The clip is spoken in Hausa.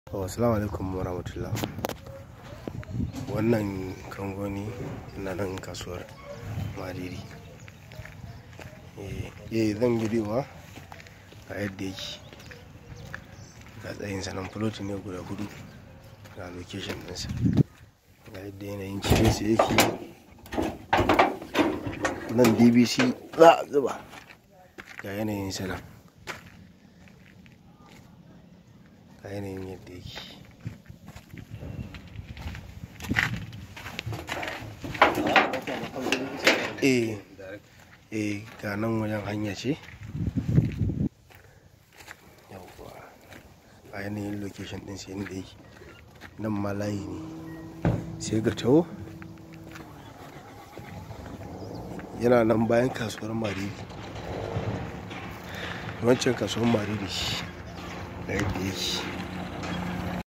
Assalamu alaikum warahmatullah wannan kangoni na nan kasuwar mariri eh zan bidiyowa ga yadda yake ga tsayin sanan fuloti ne guda hudu ga location ɗinsa ga yadda yanayin cikinsa yake nan dbc za a zuba ga yanayin sanan ga yanayin yadda yake eh eh ga nan wajen hanya ce yawwa a yanayin location din sai inda yake nan ma layi ne sai ga taho yana nan bayan kasuwar mariri wancan kasuwar mariri da yadda yake